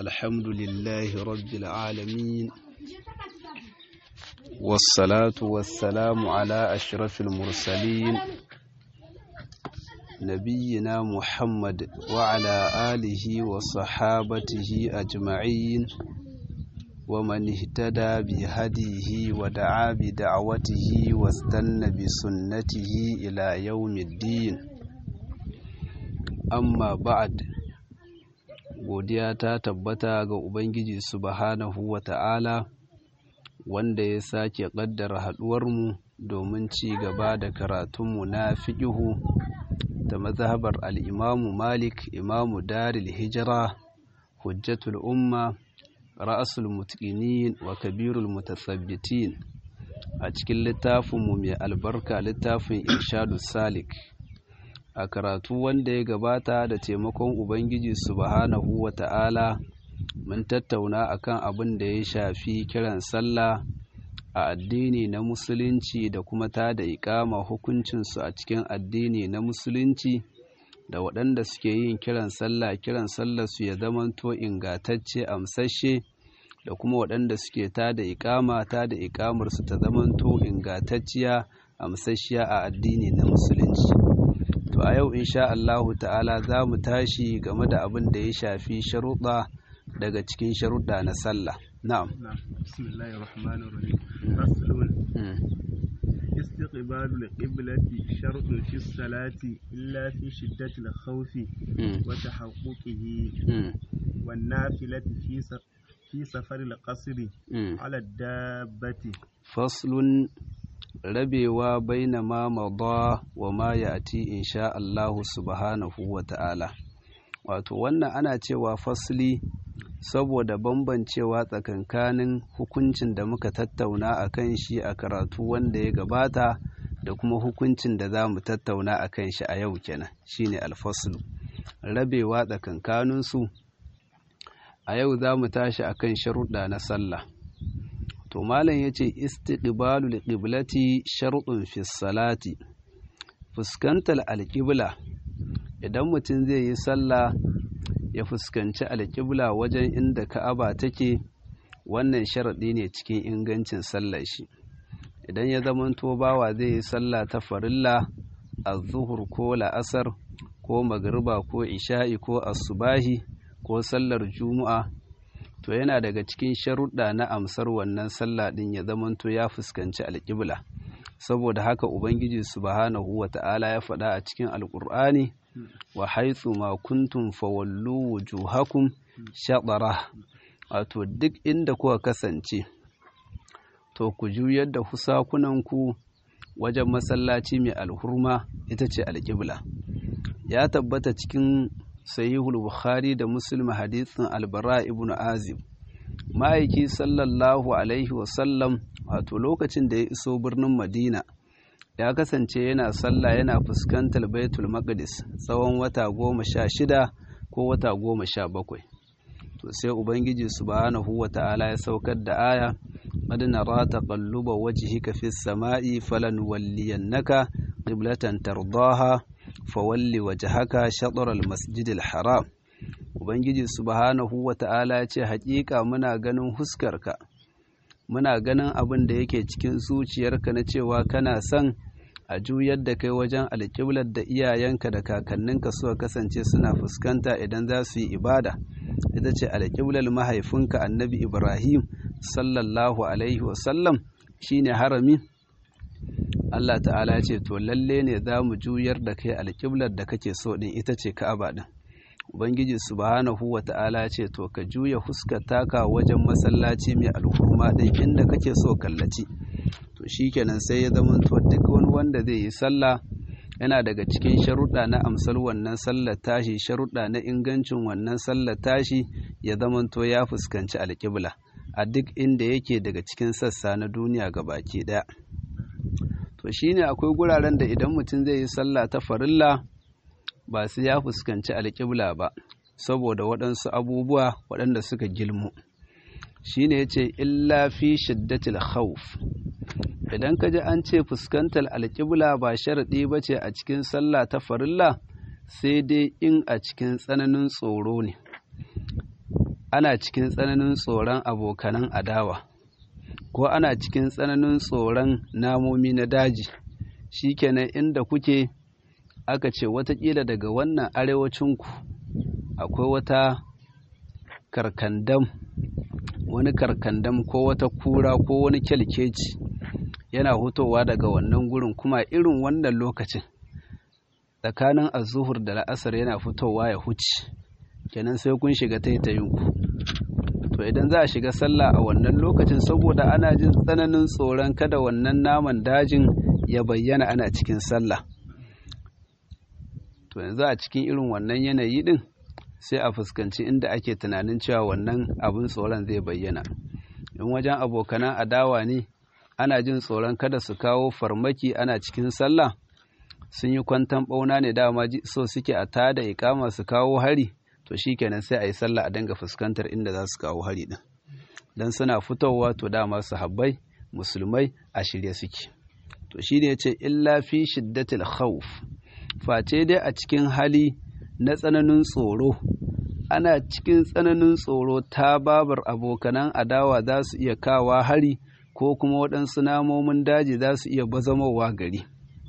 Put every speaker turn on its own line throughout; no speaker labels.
الحمد لله رب العالمين والصلاة والسلام على أشرف المرسلين نبينا محمد وعلى آله وصحابته أجمعين ومن اهتدى بهديه ودعا بدعوته واستنى بسنته إلى يوم الدين amma ba'ad godiya ta tabbata ga ubangiji subhanahu wa ta'ala wanda ya sake ƙaddara haɗuwarmu domin ci gaba da karatunmu na fiƙihu da mazhabar al'imamu malik imamu daril hijira hujjatul umma ra'asul mutqinin wa kabirul mutasabbitin a cikin littafinmu mai albarka littafin irshadu salik a karatu wanda ya gabata da taimakon Ubangiji subhanahu wa ta'ala mun tattauna akan abin da ya shafi kiran sallah a addini na musulunci da kuma ta da ikama hukuncinsu a cikin addini na musulunci da waɗanda suke yin kiran sallah kiran sallah su ya zamanto ingatacce amsashe da kuma waɗanda suke ta da ikama ta da ikamarsu ta zamanto ingatacciya amsashiya a addini na musulunci to a yau insha Allahu ta'ala za mu tashi game da abin da ya shafi sharuɗa daga cikin sharuɗa na sallah na'am
bismillahir rahmanir rahim faslun استقبال القبلة شرط في الصلاة إلا في شدة الخوف وتحققه والنافلة في في سفر القصر على الدابة
فصل rabewa baina ma mada wa ma ya'ti insha Allah subhanahu wa ta'ala wato wannan ana cewa fasli saboda bambancewa tsakankanin hukuncin da muka tattauna a kan shi a karatu wanda ya gabata da kuma hukuncin da za mu tattauna a kan shi a yau kenan shine alfaslu rabewa tsakankaninsu a yau za mu tashi akan sharuɗa na sallah to malam yace istiqbalul qiblati shartun fi salati fuskantar alqibla idan mutum zai yi sallah ya fuskanci alqibla wajen inda ka'aba take wannan sharadi ne cikin ingancin sallar shi idan ya zamanto bawa zai yi sallah ta farilla az-zuhur ko la'asar ko magriba ko isha'i ko asubahi ko sallar juma'a to yana daga cikin sharuɗa na amsar wannan sallah ɗin ya zamanto ya fuskanci alƙibla saboda haka ubangiji subhanahu wa ta'ala ya faɗa a cikin alƙur'ani wa haitsu ma kuntum fawallu wujuhakum shaɗara wato duk inda kuka kasance to ku juyar da husakunanku wajen masallaci mai alhurma ita ce alƙibla ya tabbata cikin sahihul bukhari da muslim hadisin albara ibn azib ma'aiki sallallahu alaihi wasallam wato lokacin da ya iso birnin madina ya kasance yana sallah yana fuskantar baitul maqdis tsawon wata goma sha shida ko wata goma sha bakwai to sai ubangiji subhanahu wa ta'ala ya saukar da aya qad nara taqalluba wajhika fis sama'i falanwalliyannaka qiblatan tardaha fawalli wajhaka shatr al-masjid al-haram ubangiji subhanahu wata'ala ya ce haƙiƙa muna ganin huskarka muna ganin abin da yake cikin zuciyarka na cewa kana son a juyar da kai wajen alƙiblar da iyayenka da kakanninka suka kasance suna fuskanta idan za su yi ibada ita ce alƙiblar mahaifinka annabi ibrahim sallallahu alaihi wasallam shine harami Allah ta'ala ce to lalle ne za mu juyar da kai alƙiblar da kake so din ita ce ka'aba din ubangiji subhanahu wa ta'ala ce to ka juya huskar taka wajen masallaci mai alhurma din inda kake so kallaci to shikenan sai ya zama to duk wani wanda zai yi sallah yana daga cikin sharuɗa na amsar wannan sallar tashi sharuɗa na ingancin wannan sallar tashi ya zama to ya fuskanci alƙibla a duk inda yake daga cikin sassa na duniya gabaki ɗaya to shine akwai guraren da idan mutum zai yi sallah ta farilla ba su ya fuskanci alƙibla ba saboda waɗansu abubuwa waɗanda suka gilmu shine yace illa fi shiddatil khawf idan ka ji an ce fuskantar alƙibla ba sharaɗi ba ce a cikin sallah ta farilla sai dai in a cikin tsananin tsoro ne ana cikin tsananin tsoron abokanan adawa ko ana cikin tsananin tsoron namomi na daji shikenan inda kuke aka ce watakila daga wannan arewacinku akwai wata karkandam wani karkandam ko wata kura ko wani kyalkeci yana hutowa daga wannan gurin kuma irin wannan lokacin tsakanin azuhur da la'asar yana fitowa ya huce kenan sai kun shiga taitayinku to idan za a shiga sallah a wannan lokacin saboda ana jin tsananin tsoron kada wannan naman dajin ya bayyana ana cikin sallah to yanzu a cikin irin wannan yanayi din sai a fuskanci inda ake tunanin cewa wannan abin tsoron zai bayyana in wajen abokanan adawa ne ana jin tsoron kada su kawo farmaki ana cikin sallah sun yi kwantan bauna ne dama so suke a tada ikama su kawo hari to shikenan sai a yi sallah a dinga fuskantar inda za su kawo hari din dan suna fitowa to dama su habbai musulmai a shirye suke to shi ne ya ce illa fi shiddatil khawf face dai a cikin hali na tsananin tsoro ana cikin tsananin tsoro ta babar abokanan adawa za su iya kawa hari ko kuma waɗansu namomin daji za su iya bazamowa gari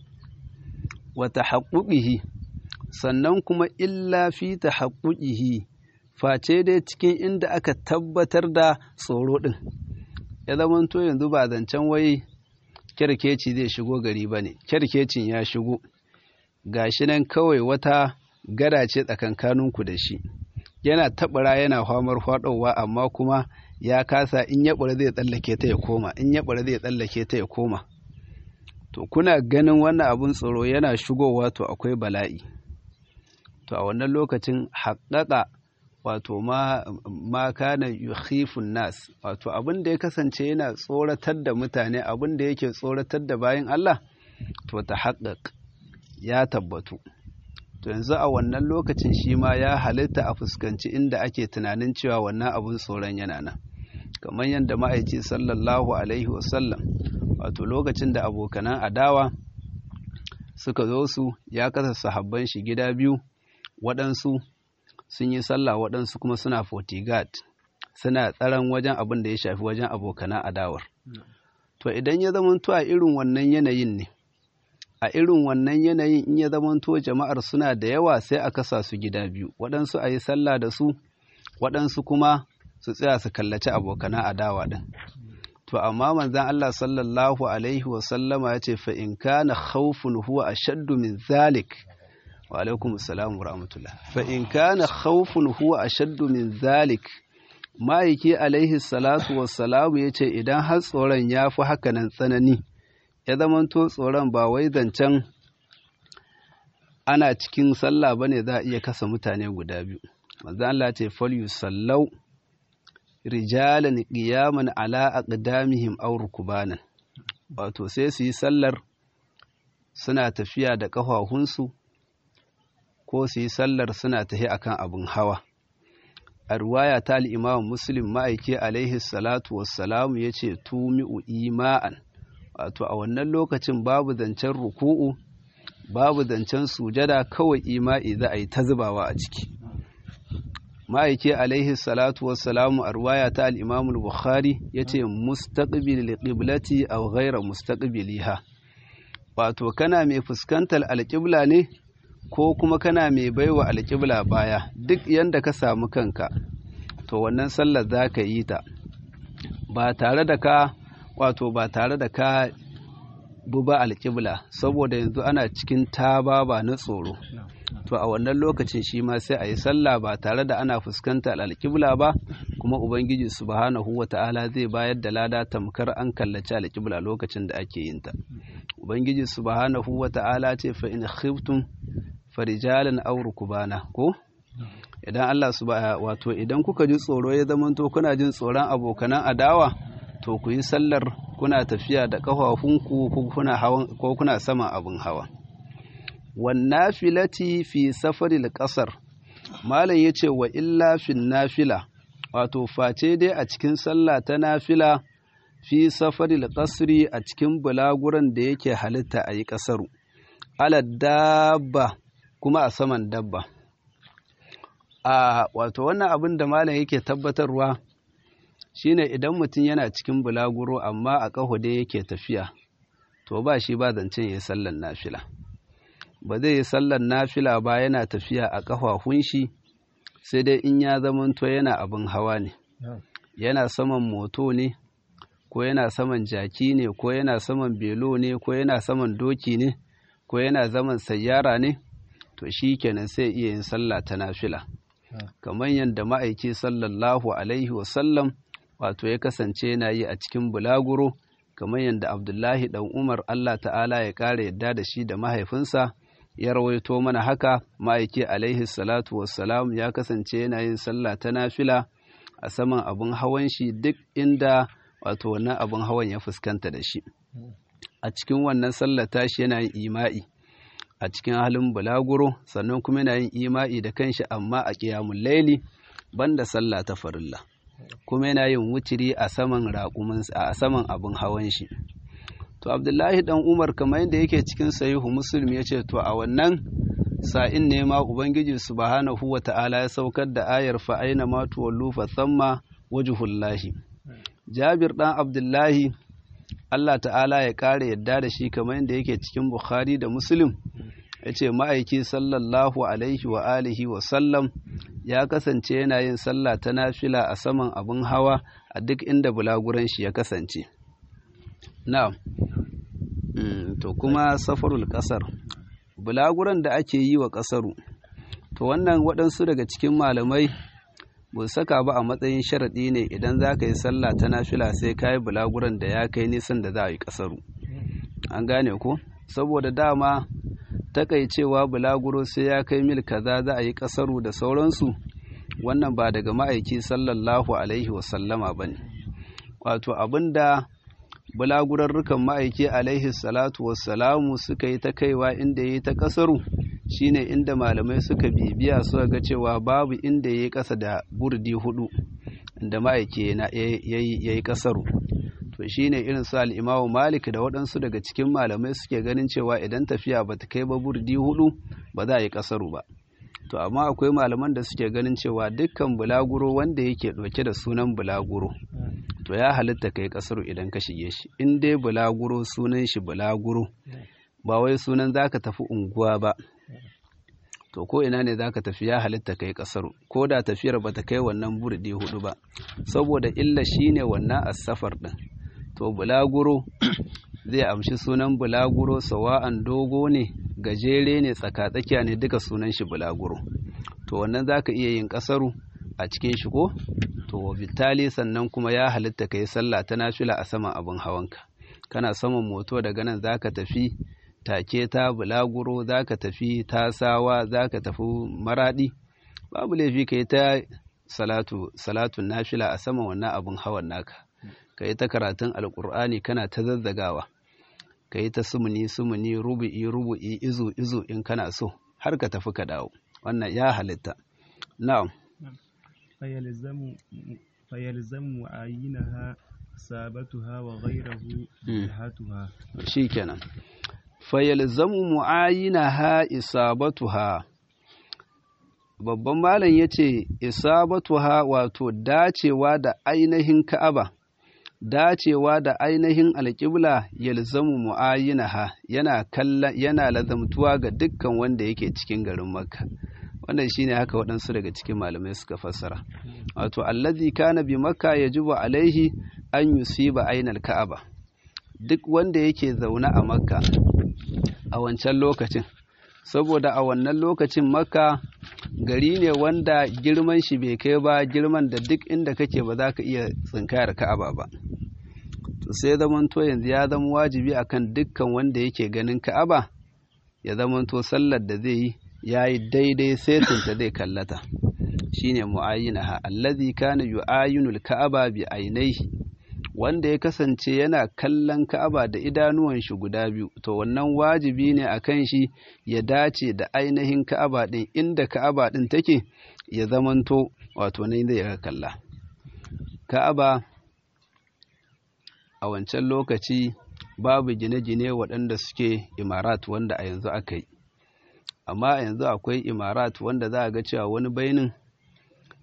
wata haƙuƙihi sannan kuma illa fi ta haƙuƙihi face dai cikin inda aka tabbatar da tsoro ɗin ya zamanto yanzu ba zancen wai kyarkeci zai shigo gari ba ne kyarkecin ya shigo gashi nan kawai wata gada ce tsakankaninku da shi yana taɓara yana famar faɗowa amma kuma ya kasa in ya ɓura zai tsallake ta ya koma in ya ɓura zai tsallake ta ya koma to kuna ganin wannan abin tsoro yana shigowa to akwai bala'i to a wannan lokacin haƙaƙa wato ma ma kana yukhifun nas wato abin da ya kasance yana tsoratar da mutane abin da yake tsoratar da bayan Allah to ta haƙaƙ ya tabbatu to yanzu a wannan lokacin shi ma ya halitta a fuskanci inda ake tunanin cewa wannan abin tsoron yana nan kamar yadda ma'aici sallallahu alaihi wasallam wato lokacin da abokanan adawa suka zo su ya kasa sahabban shi gida biyu waɗansu sun yi sallah waɗansu kuma suna fortigard suna tsaron wajen abin da ya shafi wajen abokanan adawar to idan ya zamanto a irin wannan yanayin ne a irin wannan yanayin in ya zamanto jama'ar suna da yawa sai a kasa su gida biyu waɗansu a yi sallah da su waɗansu kuma su tsaya su kallaci abokanan adawa ɗin to amma manzan Allah sallallahu alaihi wa sallama ya ce fa in kana khawfun huwa ashaddu min zalik wa alaikum assalam wa rahmatullah fa in kana khawfun huwa ashaddu min zalik ma'aiki alaihi salatu wassalamu ya ce idan har tsoron ya fi haka nan tsanani ya zamanto tsoron ba wai zancen ana cikin sallah ba ne za a iya kasa mutane guda biyu manzo Allah ce fal yusallau rijalan qiyaman ala aqdamihim aw rukbanan wato sai su yi sallar suna tafiya da ƙafafunsu ko su yi sallar suna tafi akan abin hawa a ruwaya ta al'imam muslim ma'aiki alaihi salatu wassalamu ya ce tumi'u ima'an wato a wannan lokacin babu zancen ruku'u babu zancen sujada kawai ima'i za a yi ta zubawa a ciki ma'aiki alaihi salatu wassalamu a ruwaya ta al'imam bukhari ya ce mustaqbil qiblati aw ghaira mustaqbiliha wato kana mai fuskantar alƙibla ne ko kuma kana mai baiwa alƙibla baya duk yanda ka samu kanka to wannan sallar za ka yi ta ba tare da ka wato ba tare da ka buba alƙibla saboda yanzu ana cikin taba ba na tsoro to a wannan lokacin shi ma sai a yi sallah ba tare da ana fuskanta alƙibla ba kuma ubangiji subhanahu wa ta'ala zai bayar da lada tamkar an kallaci alƙibla lokacin da ake yin ta ubangiji subhanahu wa ta'ala ce fa in khiftum farijalan aw rukbana ko idan Allah subhanahu wato idan kuka ji tsoro ya zamanto kuna jin tsoron abokanan adawa to ku yi sallar kuna tafiya da ƙafafunku ko kuna hawan ko kuna saman abin hawa wannafilati fi safaril ƙasar malam ya ce wa illa fin nafila wato face dai a cikin sallah ta nafila fi safaril ƙasri a cikin bulaguran da yake halitta a yi ƙasaru ala dabba kuma a saman dabba a wato wannan abin da malam yake tabbatarwa shine idan mutum yana cikin bulaguro amma a ƙaho dai yake tafiya to ba shi ba zancen ya yi sallan nafila ba zai yi sallan nafila ba yana tafiya a ƙafafun shi sai dai in ya zamanto yana abin hawa ne yana saman moto ne ko yana saman jaki ne ko yana saman belo ne ko yana saman doki ne ko yana zaman sayyara ne to shi kenan sai iya yin sallah ta nafila kamar yadda ma'aiki sallallahu alaihi wasallam wato ya kasance yana yi a cikin bulaguro kamar yadda abdullahi dan umar allah ta'ala ya ƙara yadda da shi da mahaifinsa ya rawaito mana haka ma'aiki alaihi salatu wassalam ya kasance yana yin sallah ta nafila a saman abin hawan shi duk inda wato wannan abin hawan ya fuskanta da shi a cikin wannan sallah tashi yana yin ima'i a cikin halin bulaguro sannan kuma yana yin ima'i da kanshi amma a ƙiyamun laili banda sallah ta farilla kuma yana yin wutiri a saman raƙumin a saman abin hawan shi to abdullahi dan umar kamar yadda yake cikin sahihu muslim ya ce to a wannan sa'in ne ma ubangiji subhanahu wa ta'ala ya saukar da ayar fa aina ma tuwallu fa thamma wajhullahi jabir dan abdullahi Allah ta'ala ya kare yadda da shi kamar yadda yake cikin bukhari da muslim ya ce ma'aiki sallallahu alaihi wa alihi wa sallam ya kasance yana yin sallah ta nafila a saman abin hawa a duk inda bulaguran shi ya kasance na'am to kuma safarul kasar bulaguran da ake yi wa kasaru to wannan waɗansu daga cikin malamai ba saka ba a matsayin sharaɗi ne idan za ka yi sallah ta nafila sai ka yi bulaguran da ya kai nisan da za a yi kasaru an gane ko saboda dama takaicewa bulaguro sai ya kai mil kaza za a yi kasaru da sauransu wannan ba daga ma'aiki sallallahu alaihi wasallama ba ne wato abinda bulagurarrukan ma'aiki alaihi salatu wassalamu suka yi ta kaiwa inda ya yi ta kasaru shine inda malamai suka bibiya suka ga cewa babu inda ya yi kasa da burdi hudu inda ma'aiki ya yi kasaru to shine irin su al'imamu malik da waɗansu daga cikin malamai suke ganin cewa idan tafiya ba ta kai ba burdi hudu ba za a yi kasaru ba to amma akwai malaman da suke ganin cewa dukkan bulaguro wanda yake ɗauke da sunan bulaguro to ya halitta kai kasaru idan ka shige shi in dai bulaguro sunan shi bulaguro ba wai sunan zaka tafi unguwa ba to ko ina ne zaka tafi ya halitta kai kasaru ko da tafiyar bata kai wannan burdi hudu ba saboda illa shine wannan asafar din to bulaguro zai amshi sunan bulaguro sawa'an dogo ne gajere ne tsakatsakiya ne duka sunan shi bulaguro to wannan zaka iya yin kasaru a cikin shi ko to bitali sannan kuma ya halitta kai sallah ta nafila a saman abin hawanka kana saman moto daga nan zaka tafi take ta bulaguro zaka tafi tasawa zaka tafi maradi babu laifi kai ta salatu salatun nafila a saman wannan abin hawan naka kai ta karatun alkur'ani kana ta zazzagawa kai ta sumuni sumuni rubu'i rubu'i izu izu in kana so har ka tafi ka dawo wannan ya halitta na'am
فيلزم فيلزم معاينها إصابتها وغيره جهتها
شيكنا فيلزم معاينها إصابتها babban malam ya ce isabatuha wato dacewa da ainihin ka'aba dacewa da ainihin alƙibla yalzamu mu'ayyinaha yana kalla yana lazamtuwa ga dukkan wanda yake cikin garin makka wannan shine haka waɗansu daga cikin malamai suka fassara wato allazi kana bi makka yajibu alaihi an yusiba ainal ka'aba duk wanda yake zaune a makka a wancan lokacin saboda a wannan lokacin makka gari ne wanda girman shi bai kai ba girman da duk inda kake ba za ka iya tsinkayar ka'aba ba to sai zamanto yanzu ya zama wajibi akan dukkan wanda yake ganin ka'aba ya zamanto sallar da zai yi ya yi daidai setinta zai kallata shine mu'ayyinaha allazi kana yu'ayyinul ka'aba bi ainihi wanda ya kasance yana kallon ka'aba da idanuwan shi guda biyu to wannan wajibi ne akan shi ya dace da ainihin ka'aba din inda ka'aba din take ya zamanto wato ne zai kalla ka'aba a wancan lokaci babu gine-gine waɗanda suke imarat wanda a yanzu aka yi amma yanzu akwai imarat wanda za a ga cewa wani bainin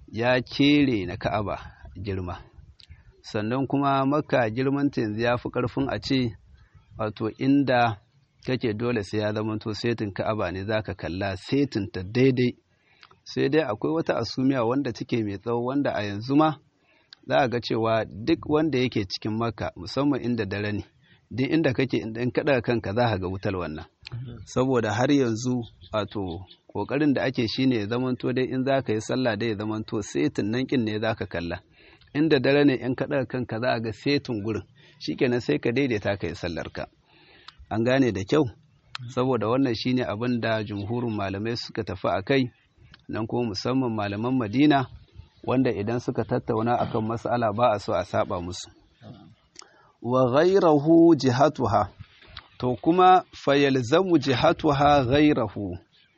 ya kere na ka'aba girma sannan kuma maka girmanta yanzu ya fi ƙarfin a ce wato inda kake dole sai ya zamanto setin ka'aba ne za ka kalla setin ta daidai sai dai akwai wata asumiya wanda take mai tsawo wanda a yanzu ma za a ga cewa duk wanda yake cikin maka musamman inda dare ne duk inda kake in kaɗa kanka za ka ga wutar wannan saboda har yanzu wato ƙoƙarin da ake shine ya zamanto dai in za ka yi sallah dai ya zamanto setin nan kin ne za ka kalla inda dare ne in kaɗa kanka za a ga setin gurin shikenan sai ka daidaita ka yi sallarka an gane da kyau saboda wannan shine abin da jumhurin malamai suka tafi a kai nan kuma musamman malaman madina wanda idan suka tattauna akan mas'ala ba a so a saba musu wa ghairahu jihatuha to kuma fayalzamu jihatuha ghairahu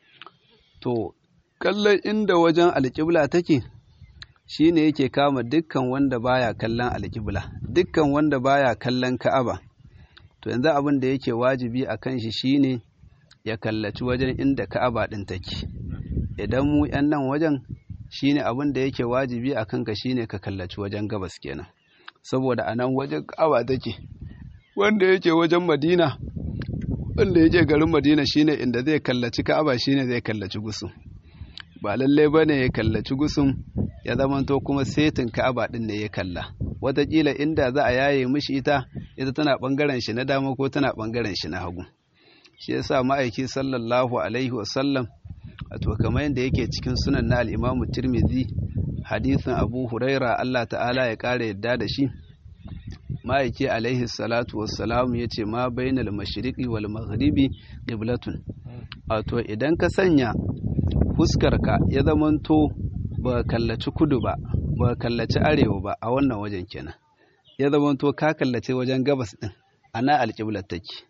to kallon inda wajen alƙibla take shine yake kama dukkan wanda baya kallon alƙibla dukkan wanda baya kallon ka'aba to yanzu abin da yake wajibi a kan shi shine ya kallaci wajen inda ka'aba ɗin take idan mu 'yan nan wajen shine abin da yake wajibi a kanka shine ka kallaci wajen gabas kenan saboda a nan wajen ka'aba take wanda yake wajen madina wanda yake garin madina shine inda zai kallaci ka'aba shine zai kallaci gusum ba lallai bane ya kallaci gusum ya zamanto kuma setin ka'aba din ne ya kalla wataƙila inda za a yaye mishi ita ita tana ɓangaren shi na dama ko tana ɓangaren shi na hagu shi yasa ma'aiki sallallahu alaihi wasallam wato kamar yadda yake cikin sunan na al'imamu tirmidhi hadisin abu huraira allah ta'ala ya ƙara yadda da shi ma'aiki alaihi salatu wassalam ya ce ma bainal mashriqi wal maghribi qiblatun wato idan ka sanya fuskarka ya zamanto ba kallaci kudu ba ba kallaci arewa ba a wannan wajen kenan ya zamanto ka kallace wajen gabas din ana alƙiblar take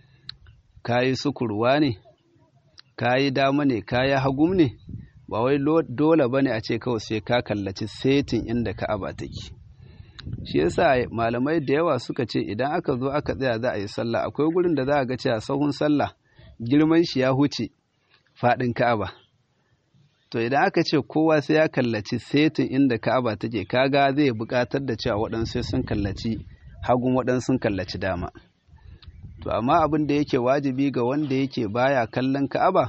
kayi sukurwa ne kayi dama ne kayi hagum ne ba wai dole bane a ce kawai sai ka kallaci setin inda ka'aba take shi yasa malamai da yawa suka ce idan aka zo aka tsaya za a yi sallah akwai gurin da za a ga cewa sahun sallah girman shi ya huce faɗin ka'aba to idan aka ce kowa sai ya kallaci setin inda ka'aba take kaga zai buƙatar da cewa waɗansu sun kallaci hagun waɗansu sun kallaci dama to amma abin da yake wajibi ga wanda yake baya kallon ka'aba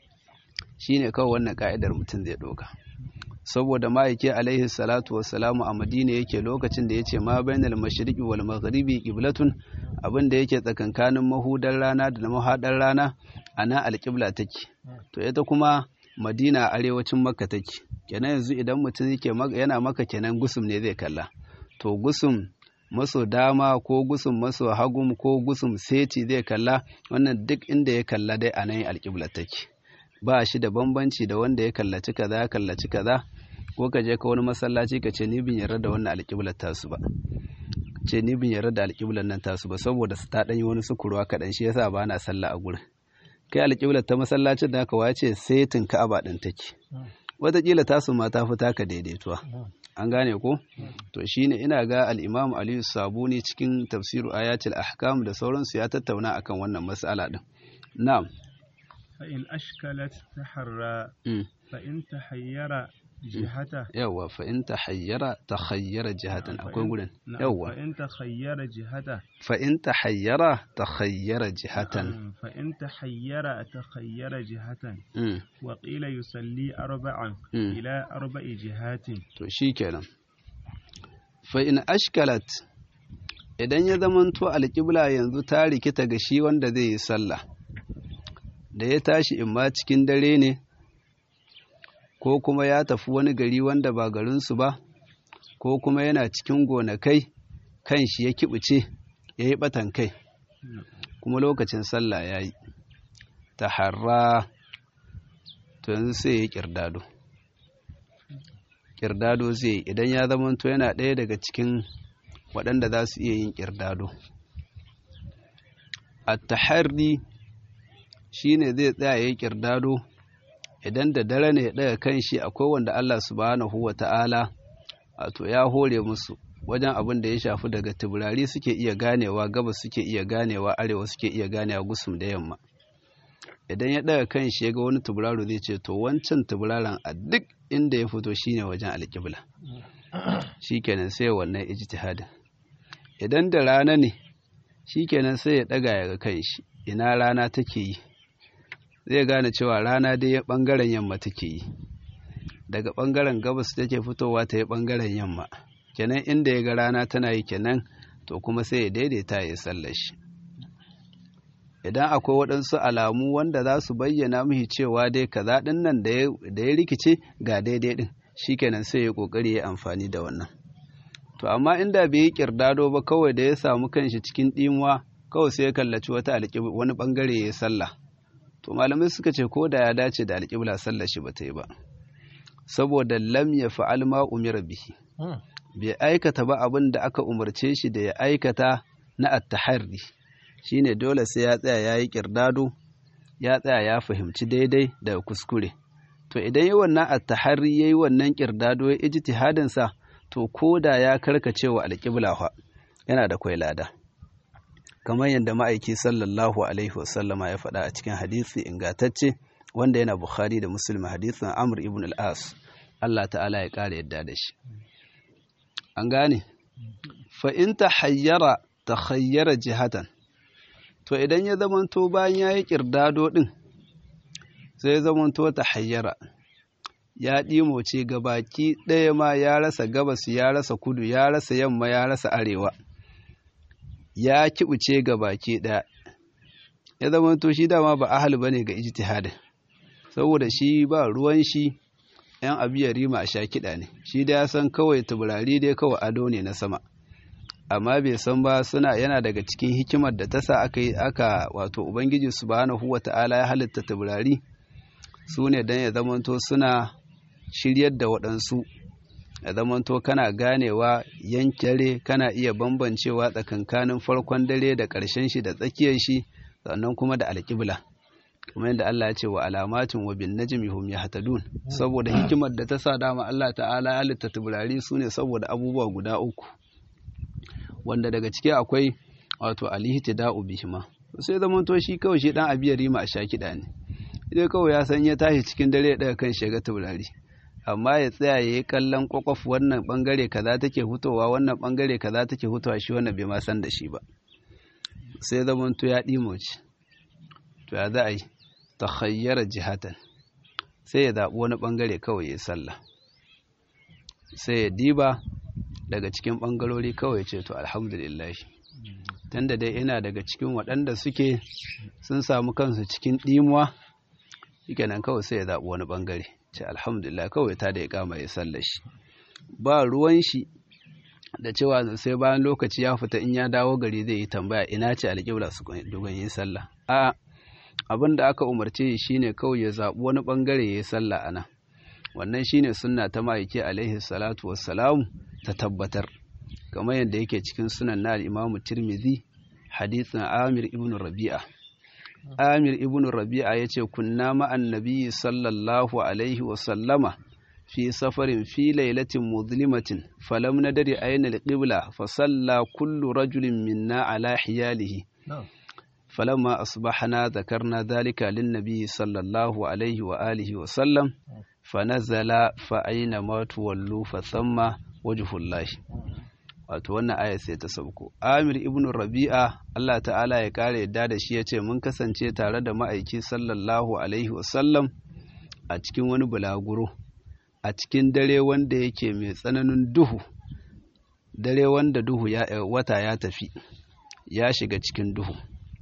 shine kawai wannan ka'idar mutum zai ɗauka saboda ma'aike alaihi salatu wassalamu a madina yake lokacin da ya ce ma bainal mashriqi wal maghribi qiblatun abin da yake tsakankanin mahudar rana da mahadar rana ana alƙibla take to ita kuma madina a arewacin makka take kenan yanzu idan mutum yake yana maka kenan gusum ne zai kalla to gusum maso dama ko gusum maso hagum ko gusum seti zai kalla wannan duk inda ya kalla dai a nan alƙibla take ba shi da bambanci da wanda ya kallaci kaza ya kallaci kaza ko ka je ka wani masallaci ka ce ni bin yarda da wannan alƙiblar tasu ba ce ni bin yarda da alƙiblar nan tasu ba saboda su ta ɗanyi wani sukurwa kaɗan shi yasa ba na sallah a gurin kai alƙiblar ta masallacin da aka wace setin ka'aba ɗin take wataƙila tasu ma ta fi taka daidaituwa an gane ko to shine ina ga al-imam aliyu sabuni cikin tafsiru ayatul ahkam da sauransu ya tattauna akan wannan mas'ala din na'am
فإن أشكلت تحرى فإن تحير جهته
يوا فإن تحير تخير جهة أقول قولن يوا
فإن تخير جهته
فإن تحير تخير جهة
فإن تحير تخير جهة وقيل يصلي أربعا إلى أربع جهات
to shikenan fa in ashkalat idan ya zamanto alƙibla yanzu ta rikita ga shi wanda zai yi sallah da ya tashi in ma cikin dare ne ko kuma ya tafi wani gari wanda ba garinsu ba ko kuma yana cikin gonakai kan shi ya kibuce ya yi batan kai kuma lokacin sallah ya yi ta harra to yanzu sai ya yi kirdado kirdado zai idan ya zamanto yana ɗaya daga cikin waɗanda za su iya yin kirdado a taharri shi ne zai tsaya ya yi kirdado idan da dare ne daga kan shi akwai wanda Allah subhanahu wa ta'ala wato ya hore musu wajen abin da ya shafi daga tubirari suke iya ganewa gabas suke iya ganewa arewa suke iya ganewa gusum da yamma idan ya daga kan shi ya ga wani tuburaro zai ce to wancan tuburaron a duk inda ya fito shine wajen alƙibla shikenan sai wannan ijtihadin idan da rana ne shikenan sai ya daga ya ga kan shi ina rana take yi zai gane cewa rana dai ya bangaren yamma take yi daga bangaren gabas take fitowa ta yi bangaren yamma kenan inda ya ga rana tana yi kenan to kuma sai ya daidaita ya sallar shi idan akwai waɗansu alamu wanda za su bayyana mihi cewa dai kaza ɗin nan da ya rikice ga daidai ɗin shikenan sai ya ƙoƙari ya amfani da wannan to amma inda bai yi ƙirdado ba kawai da ya samu kanshi cikin ɗimuwa kawai sai ya kallaci wata alƙibla wani ɓangare ya sallah to malamai suka ce ko da ya dace da alƙibla sallar shi ba ta yi ba saboda lam ya fa'al ma umira bihi bai aikata ba abin da aka umarce shi da ya aikata na attaharri shine dole sai ya tsaya ya yi ƙirdado ya tsaya ya fahimci daidai da kuskure to idan yi wannan attaharri ya yi wannan ƙirdado ya ijtihadin sa to ko da ya karkace wa alƙibla fa yana da kwai lada kamar yadda ma'aiki sallallahu alaihi wasallama ya faɗa a cikin hadisi ingantacce wanda yana bukhari da muslim hadisin amr ibn al-as Allah ta'ala ya ƙara yadda da shi an gane fa in ta hayyara ta hayyara jihatan to idan ya zamanto bayan ya yi ƙirdado ɗin sai ya zamanto ta hayyara ya ɗimoce gabaki ɗaya ma ya rasa gabas ya rasa kudu ya rasa yamma ya rasa arewa ya kibuce gabaki ɗaya ya zamanto shi dama ba ahal bane ga ijtihadin saboda shi ba ruwan shi yan abu ya rima a sha kiɗa ne shi da ya san kawai taburari dai kawai ado ne na sama amma bai san ba suna yana daga cikin hikimar da ta sa aka yi aka wato ubangiji subhanahu wa ta'ala ya halitta taburari su ne don ya zamanto suna shiryar da waɗansu ya zamanto kana ganewa yankare kana iya bambancewa tsakankanin farkon dare da ƙarshen shi da tsakiyar shi sannan kuma da alƙibla kamar yadda Allah ya ce wa alamatin wa bin najmi hum yahtadun saboda hikimar da ta sa dama Allah ta'ala ya halitta taburari su ne saboda abubuwa guda uku wanda daga ciki akwai wato alihtida'u bihima sai zaman to shi kawai shi dan abiyar rima a shakida ne idan kawai ya san ya tashi cikin dare ya daga kan shiga taurari amma ya tsaya ya yi kallon kwakwaf wannan bangare kaza take hutowa wannan bangare kaza take hutowa shi wannan bai ma san da shi ba sai zaman to ya ɗimoci to ya za a yi ta khayyara jihatan sai ya zaɓi wani bangare kawai ya sallah sai ya diba daga cikin ɓangarori kawai ce to alhamdulillah tunda dai ina daga cikin waɗanda suke sun samu kansu cikin ɗimuwa shike nan kawai sai ya zaɓi wani ɓangare ce alhamdulillah kawai ta da ya kama ya sallar shi ba ruwan shi da cewa sai bayan lokaci ya fita in ya dawo gari zai yi tambaya ina ce alƙibla su dogon yin sallah a abin da aka umarce shi shine kawai ya zaɓi wani ɓangare ya yi sallah a nan wannan shine sunna ta ma'aiki alaihi salatu wassalamu ta tabbatar kamar yadda yake cikin sunan na al'imamu tirmidhi hadithin amir ibn rabi'a amir ibn rabi'a ya ce kunna ma'an nabiyyi sallallahu alaihi wasallama fi safarin fi lailatin muzlimatin falam nadari ayna alqibla fa salla kullu rajulin minna ala hiyalihi فلما أصبحنا ذكرنا ذلك للنبي صلى الله عليه وآله وسلم فنزل فأينما تولوا فثم وجه الله wato wannan aya sai ta sauko Amir ibn Rabi'a Allah ta'ala ya kare yadda da shi yace mun kasance tare da ma'aiki sallallahu alaihi wasallam a cikin wani bulaguro a cikin dare wanda yake mai tsananin duhu dare wanda duhu ya wata ya tafi ya shiga cikin duhu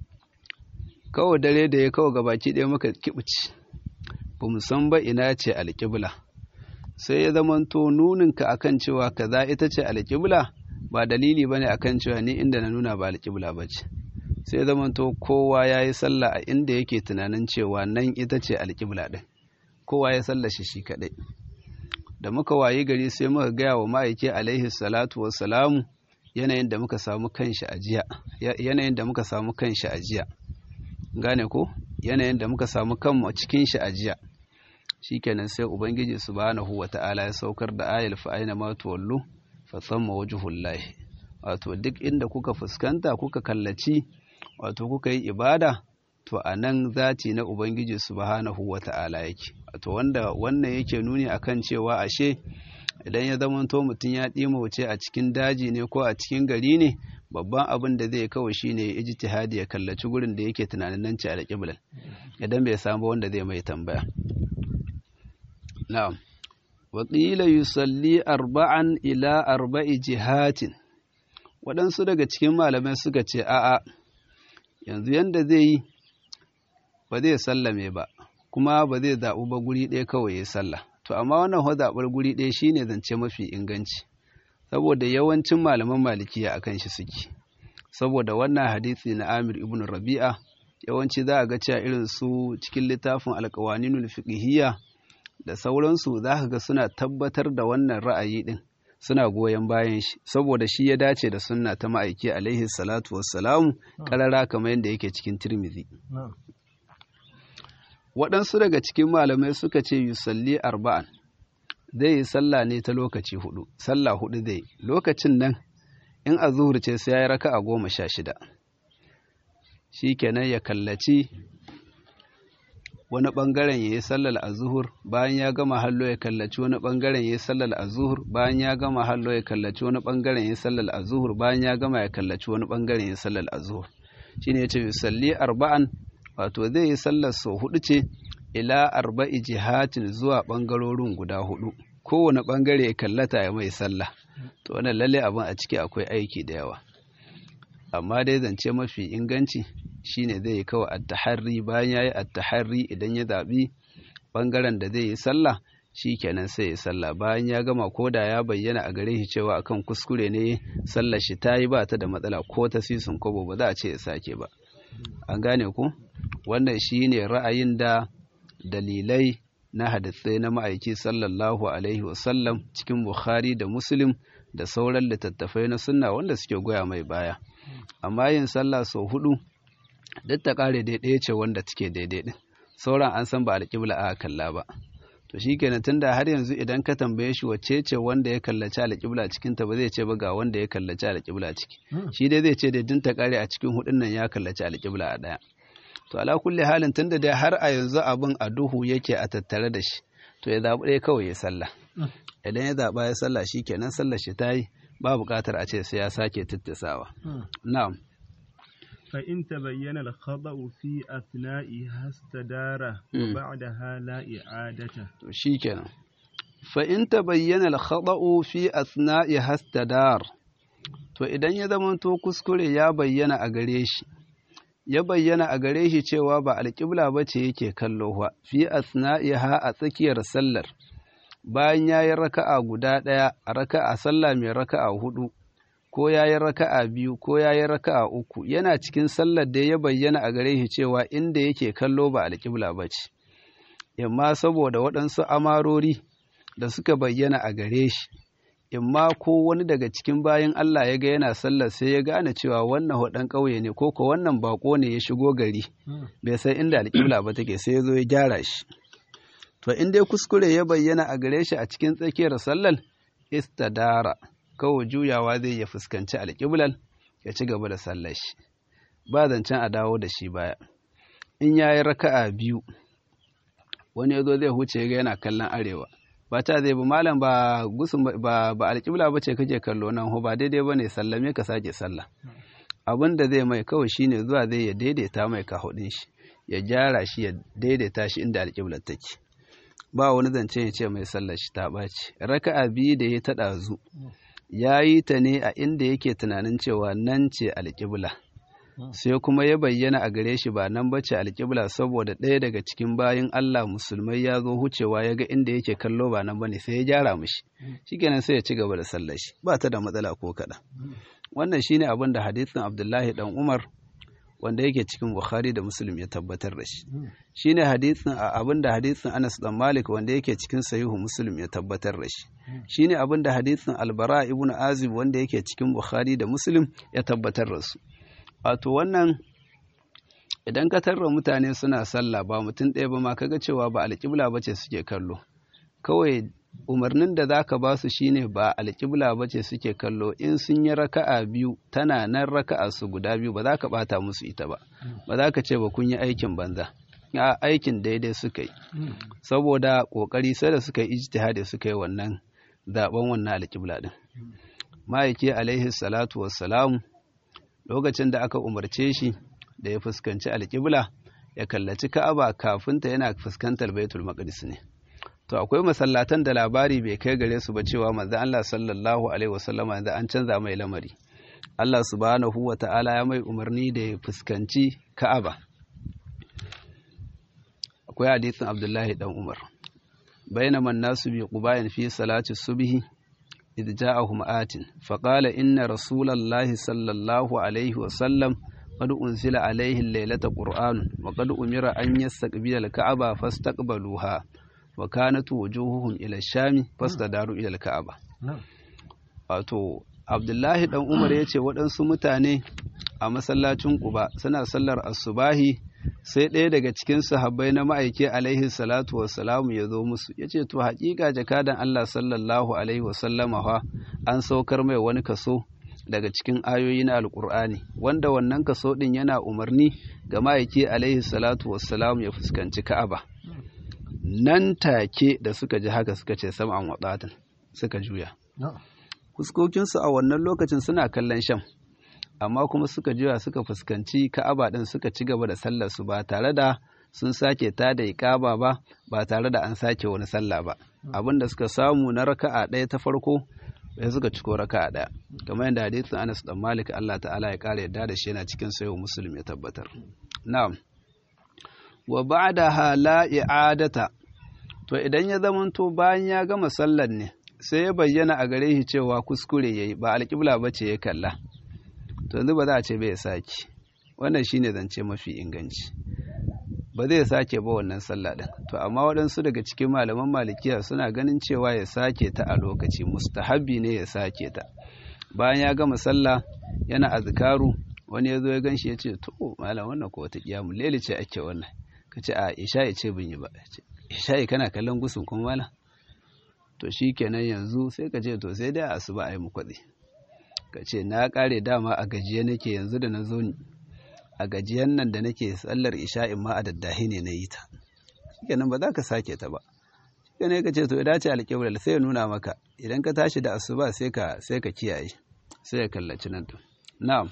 kawai dare da ya kawo gabaki ɗaya muka kibuci ba mu san ba ina ce alƙibla sai ya zamanto nuninka akan cewa kaza ita ce alƙibla ba dalili bane akan cewa ni inda na nuna ba alƙibla ba ce sai ya zamanto kowa ya yi sallah a inda yake tunanin cewa nan ita ce alƙibla ɗin kowa ya sallah shi shi kaɗai da muka wayi gari sai muka gaya wa ma'aiki alaihi salatu wassalamu yanayin da muka samu kanshi a jiya yanayin da muka samu kanshi a jiya gane ko yanayin da muka samu kanmu a cikin shi a jiya shikenan sai ubangiji subhanahu wata'ala ya saukar da ayal fa aina ma tuwallu fa thamma wajhullahi wato duk inda kuka fuskanta kuka kallaci wato kuka yi ibada to a nan zati na ubangiji subhanahu wata'ala yake to wanda wannan yake nuni akan cewa ashe idan ya zamanto mutum ya ɗima wuce a cikin daji ne ko a cikin gari ne babban abin da zai kawai shine ya ijtihadi ya kallaci gurin da yake tunanin nan ce alƙiblan idan bai samu wanda zai mai tambaya na'am wa qila yusalli arba'an ila arba'i jihatin waɗansu daga cikin malamai suka ce a'a yanzu yanda zai yi ba zai sallame ba kuma ba zai zaɓi ba guri ɗaya kawai ya sallah to amma wannan zaɓar guri ɗaya shine zance mafi inganci saboda yawancin malaman malikiya akan shi suke saboda wannan hadisi na Amir ibn Rabi'a yawanci za a ga cewa irin su cikin littafin alƙawaninul fiqhiyya da sauransu za ka ga suna tabbatar da wannan ra'ayi din suna goyon bayan shi saboda shi ya dace da sunna ta ma'aiki alaihi salatu wassalamu karara kamar yadda yake cikin Tirmidhi waɗansu daga cikin malamai suka ce yusalli arba'an zai yi sallah ne ta lokaci hudu sallah hudu zai lokacin nan in a zuhur ce sai ya yi raka a goma sha shida shi kenan ya kallaci wani ɓangaren ya yi sallar a zuhur bayan ya gama hallo ya kallaci wani ɓangaren ya yi sallar a zuhur bayan ya gama hallo ya kallaci wani ɓangaren ya yi sallar a zuhur bayan ya gama ya kallaci wani ɓangaren ya yi sallar a zuhur shi ne ya ce yusalli arba'an wato zai yi sallar sau hudu ce ila arba'i jihatin zuwa ɓangarorin guda hudu kowane ɓangare ya kallata ya mai sallah to wannan lalle abin a ciki akwai aiki da yawa amma dai zance mafi inganci shine zai yi kawai attaharri bayan ya yi attaharri idan ya zaɓi ɓangaren da zai yi sallah shi kenan sai ya sallah bayan ya gama ko da ya bayyana a gare shi cewa akan kuskure ne sallar shi ta yi ba ta da matsala ko ta sisin kobo ba za a ce ya sake ba an gane ku wannan shi ne ra'ayin da dalilai na hadisai na ma'aiki sallallahu alaihi wasallam cikin bukhari da muslim da sauran littattafai na sunna wanda suke goya mai baya amma yin sallah sau hudu duk ta kare daidai ce wanda take daidai din sauran an san ba alƙibla a kalla ba to shikenan tunda har yanzu idan ka tambaye shi wacce ce wanda ya kallaci alƙibla cikin ta ba zai ce ba ga wanda ya kallaci alƙibla ciki shi dai zai ce da din ta kare a cikin hudun nan ya kallaci alƙibla a daya to ala kulli halin tunda dai har a yanzu abin a duhu yake a tattare da shi to ya zaɓi ɗaya kawai ya sallah idan ya zaɓa ya sallah shi kenan sallar shi ta yi ba buƙatar a ce sai ya sake tattasawa na'am
فإن تبين الخطأ في أثنائها استدار وبعدها لا إعادة
شيكنا فإن تبين الخطأ في أثنائها استدار to idan ya zamanto kuskure ya bayyana a gare shi ya bayyana a gare shi cewa ba alƙibla ba ce yake kallo ba fi asna'iha a tsakiyar sallar bayan ya yi raka'a guda ɗaya a raka'a sallah mai raka'a hudu ko ya yi raka'a biyu ko ya yi raka'a uku yana cikin sallar da ya bayyana a gare shi cewa inda yake kallo ba alƙibla ba ce imma saboda waɗansu amarori da suka bayyana a gare shi imma ko wani daga cikin bayan Allah ya ga yana sallar sai ya gane cewa wannan hudan ƙauye ne ko ko wannan bako ne ya shigo gari bai san inda alƙibla ba take sai ya zo ya gyara shi to in dai kuskure ya bayyana a gare shi a cikin tsakiyar sallar istadara kawai juyawa zai ya fuskanci alƙiblal ya ci gaba da sallar shi ba zancen a dawo da shi baya in ya yi raka'a biyu wani ya zo zai huce ga yana kallon arewa ba ta zai ba malam ba gusun ba ba alƙibla ba ce kake kallo nan ho ba daidai ba ne sallame ka sake sallah abin da zai mai kawai shine zuwa zai ya daidaita mai kahudin shi ya gyara shi ya daidaita shi inda alƙiblar take ba wani zance ya ce mai sallar shi ta ɓaci raka'a biyu da ya taɗa zu ya yi ta ne a inda yake tunanin cewa nan ce alƙibla sai kuma ya bayyana a gare shi ba nan bace alƙibla saboda ɗaya daga cikin bayin Allah musulmai ya zo hucewa ya ga inda yake kallo ba nan bane sai ya gyara mishi shikenan sai ya ci gaba da sallar shi ba ta da matsala ko kaɗan wannan shine abin da hadisin Abdullahi dan Umar wanda yake cikin Bukhari da Muslim ya tabbatar da shi shine hadisin abin da hadisin Anas dan Malik wanda yake cikin Sahihu Muslim ya tabbatar da shi shine abin da hadisin Albara ibn Azib wanda yake cikin Bukhari da Muslim ya tabbatar da su wato wannan idan ka tarra mutane suna sallah ba mutum ɗaya ba ma kaga cewa ba alƙibla ba ce suke kallo kawai umarnin da za ka ba su shine ba alƙibla ba ce suke kallo in sun yi raka'a biyu tana nan raka'a su guda biyu ba za ka ɓata musu ita ba ba za ka ce ba kun yi aikin banza a aikin daidai suka yi saboda ƙoƙari sai da suka yi ijtihadi suka yi wannan zaɓen wannan alƙibla ɗin ma'aiki alaihi salatu wassalamu lokacin da aka umarce shi da ya fuskanci alƙibla ya kallaci ka'aba kafin ta yana fuskantar baitul maqdis ne to akwai masallatan da labari bai kai gare su ba cewa manzo Allah sallallahu alaihi wasallam yanzu an canza mai lamari Allah subhanahu wa ta'ala ya mai umarni da ya fuskanci ka'aba akwai hadisin Abdullahi dan Umar bainama an-nasu bi qubayin fi salati subhi إذ جاءهم آت فقال إن رسول الله صلى الله عليه وسلم قد أنزل عليه الليلة قرآن وقد أمر أن يستقبل الكعبة فاستقبلوها وكانت وجوههم إلى الشام فاستداروا إلى الكعبة wato Abdullahi dan Umar ya ce waɗansu mutane a masallacin Quba suna sallar asubahi sai ɗaya daga cikin sahabbai na ma'aiki alaihi salatu wassalamu ya zo musu ya ce to haƙiƙa jakadan Allah sallallahu alaihi wasallama fa an saukar mai wani kaso daga cikin ayoyi na alƙur'ani wanda wannan kaso ɗin yana umarni ga ma'aiki alaihi salatu wassalamu ya fuskanci ka'aba nan take da suka ji haka suka ce sam'an waɗatan suka juya fuskokinsu a wannan lokacin suna kallon sham amma kuma suka juya suka fuskanci ka'aba ɗin suka ci gaba da sallar su ba tare da sun sake ta da iƙaba ba ba tare da an sake wani sallah ba abin da suka samu na raka'a ɗaya ta farko sai suka ciko raka'a ɗaya kamar yadda hadisin Anas dan Malik Allah ta'ala ya ƙara yadda da shi yana cikin sayo Muslim ya tabbatar na'am wa ba'daha la i'adata to idan ya zamanto bayan ya gama sallar ne sai ya bayyana a gare shi cewa kuskure yayi ba alƙibla bace ya kalla to yanzu ba za a ce bai sake wannan shine zance mafi inganci ba zai sake ba wannan sallah din to amma waɗansu daga cikin malaman malikiya suna ganin cewa ya sake ta a lokaci mustahabbi ne ya sake ta bayan ya gama sallah yana azkaru wani ya zo ya ganshi ya ce to malam wannan ko wata kiyamu lele ce ake wannan ka ce a isha'i ce bin yi ba isha'i kana kallon gusun kuma malam to shi kenan yanzu sai ka ce to sai dai a asuba a yi mukwatsi ka ce na kare dama a gajiye nake yanzu da na zo ni a gajiyan nan da nake sallar isha'in ma a daddahi ne na yi ta shikenan ba za ka sake ta ba shikenan ka ce to ya dace alƙiblar sai ya nuna maka idan ka tashi da asuba sai ka sai ka kiyaye sai ya kallaci nan to na'am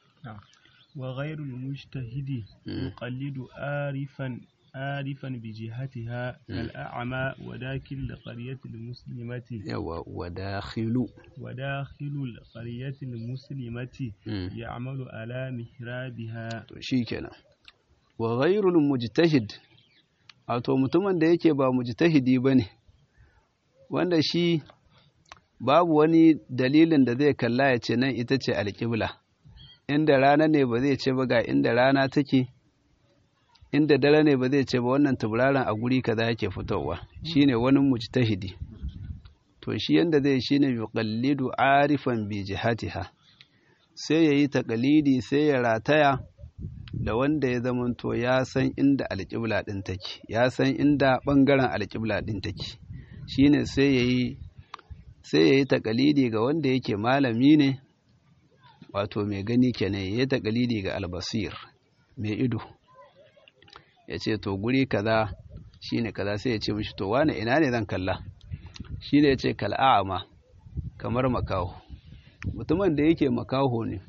wa ghairul mujtahidi yuqallidu arifan عارفا بجهتها كالأعمى وداخل القرية المسلمة
يوا وداخل
وداخل القرية المسلمة يعمل على محرابها
شيكنا وغير المجتهد wato mutumin da yake ba mujtahidi bane wanda shi babu wani dalilin da zai kalla ya ce nan ita ce alƙibla inda rana ne ba zai ce ba ga inda rana take inda dare ne ba zai ce ba wannan tauraron a guri kaza yake fitowa shine wani mujtahidi to shi yanda zai shine yuqallidu arifan bi jihatiha sai yayi taqlidi sai ya rataya da wanda ya zamanto ya san inda alƙibla din take ya san inda bangaren alƙibla din take shine sai yayi sai yayi taqlidi ga wanda yake malami ne wato mai gani kenan yayi taqlidi ga albasir mai ido ya ce to guri kaza shine kaza sai ya ce mishi to wane ina ne zan kalla shi ne ya ce kal'a'ama kamar makaho mutumin da yake makaho ne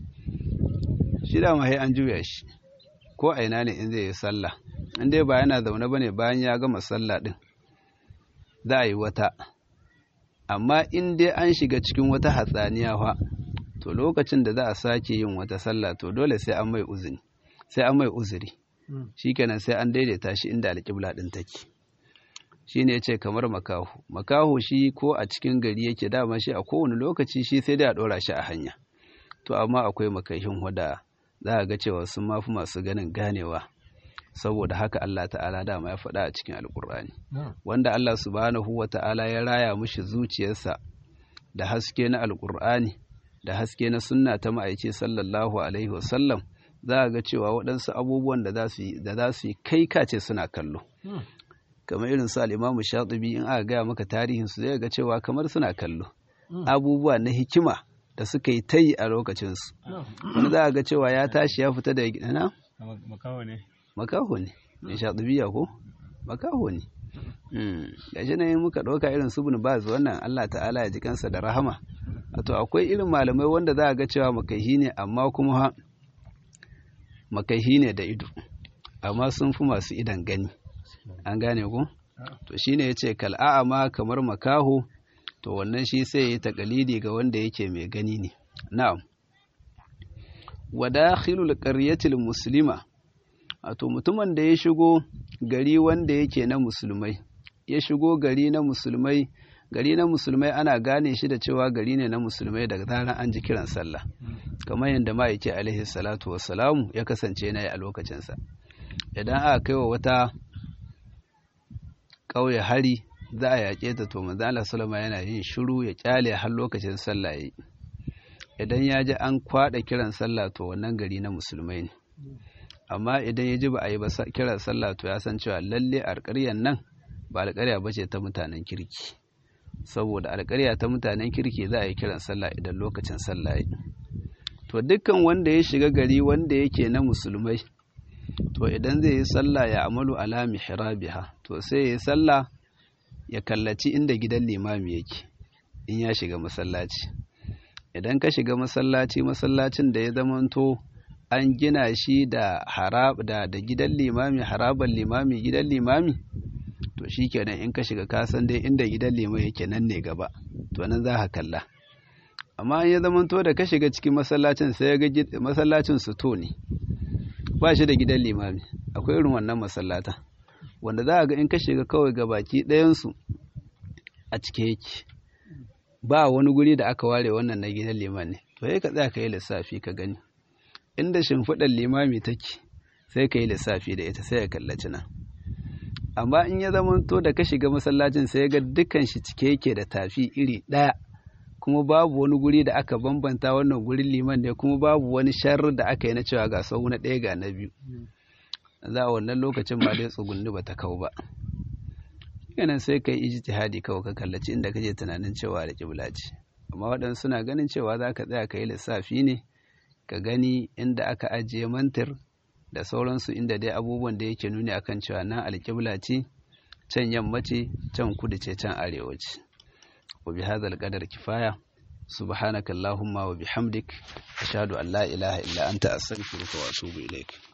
shi da mahai an juya shi ko a ina ne in zai yi sallah in dai ba yana zaune bane bayan ya gama sallah din za a yi wata amma in dai an shiga cikin wata hatsaniya fa to lokacin da za a sake yin wata sallah to dole sai an mai uzuri sai an mai uzuri shikenan sai an daidaita shi inda alƙibla ɗin take shi ne ya ce kamar makaho makaho shi ko a cikin gari yake dama shi a kowane lokaci shi sai dai a ɗora shi a hanya to amma akwai makahin wada za a ga cewa sun mafi masu ganin ganewa saboda haka Allah ta'ala dama ya faɗa a cikin alƙur'ani wanda Allah subhanahu wa ta'ala ya raya mushi zuciyarsa da haske na alƙur'ani da haske na sunna ta ma'aice sallallahu alaihi wasallam za a ga cewa waɗansu abubuwan da za su yi kai kace suna kallo kamar irin su al-Imam Shatibi in aka gaya maka tarihin su zai ga cewa kamar suna kallo abubuwa na hikima da suka yi ta yi a lokacin su wani za a ga cewa ya tashi ya fita da gidana
makaho ne
makaho ne mai Shatibiya ko makaho ne gashi ne muka ɗauka irin su bin baz wannan Allah ta'ala ya ji kansa da rahama wato akwai irin malamai wanda za a ga cewa makaihi ne amma kuma makaihi ne da ido amma sun fi masu idan gani an gane ku to shine yace kal'a'a ma kamar makaho to wannan shi sai ya takalidi ga wanda yake mai gani ne na'am wa dakhilul qaryatil muslima wato mutumin da ya shigo gari wanda yake na musulmai ya shigo gari na musulmai gari na musulmai ana gane shi da cewa gari ne na musulmai daga zaran an ji kiran sallah kamar yadda ma'aiki alaihi salatu wassalamu ya kasance na yi a lokacinsa idan aka kai wa wata ƙauye hari za a yaƙe ta to manzo Allah sallama yana yin shiru ya kyale har lokacin sallah yayi idan ya ji an kwada kiran sallah to wannan gari na musulmai ne amma idan ya ji ba a yi ba kiran sallah to ya san cewa lalle alƙaryan nan ba alƙarya ba ce ta mutanen kirki saboda alƙarya ta mutanen kirki za a yi kiran sallah idan lokacin sallah yi to dukkan wanda ya shiga gari wanda yake na musulmai to idan zai yi sallah ya amalu ala mihrabiha to sai ya yi sallah ya kallaci inda gidan limami yake in ya shiga masallaci idan ka shiga masallaci masallacin da ya zamanto an gina shi da harab da da gidan limami haraban limami gidan limami to shikenan in ka shiga ka san dai inda gidan limami yake nan ne gaba to nan za ka kalla amma ya zamanto da ka shiga cikin masallacin sai ya ga masallacin su to ne ba shi da gidan limami akwai irin wannan masallata wanda za a ga in ka shiga kawai ga baki ɗayansu a cike yake ba wani guri da aka ware wannan na gidan liman ne to sai ka tsaya ka yi lissafi ka gani inda shimfiɗar limami take sai ka yi lissafi da ita sai ya kallaci nan amma in ya zama to da ka shiga masallacin sai ga dukkan shi cike yake da tafi iri ɗaya kuma babu wani guri da aka bambanta wannan gurin liman ne kuma babu wani sharri da aka yi na cewa ga sau na ɗaya ga na biyu za a wannan lokacin ba dai tsugunni ba ta kau ba yanan sai ka yi ijtihadi kawai ka kallaci inda kaje tunanin cewa da kibla ce amma waɗansu suna ganin cewa za ka tsaya ka yi lissafi ne ka gani inda aka ajiye mantir da sauransu inda dai abubuwan da yake nuni akan cewa nan alƙibla ce can yamma ce can kudu ce can arewa ce wa bi hadzal qadar kifaya subhanakallahumma wa bihamdik ashhadu an la ilaha illa anta astaghfiruka wa atubu ilaik